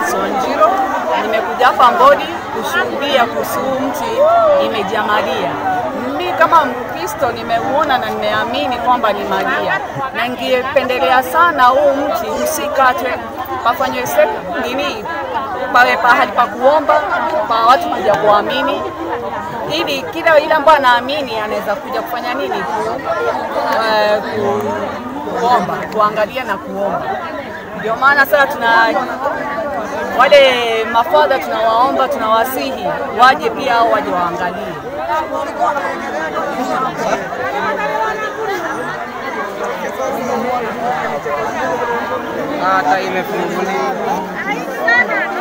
Alice Wanjiro. Nimekuja hapa Mbodi kushuhudia kuhusu huu mti imejaa Maria. Mimi kama Mkristo nimeuona na nimeamini kwamba ni Maria, na ningependelea sana huu mti usikatwe, pafanywe se- nini, pawe pahali pa kuomba pa watu kuja kuamini ili kila yule ambaye anaamini anaweza kuja kufanya nini ku, eh, ku, kuomba kuangalia na kuomba. Ndio maana sasa tuna wale mafadha tunawaomba, tunawasihi waje pia au waje waangalie. hata imefunguliwa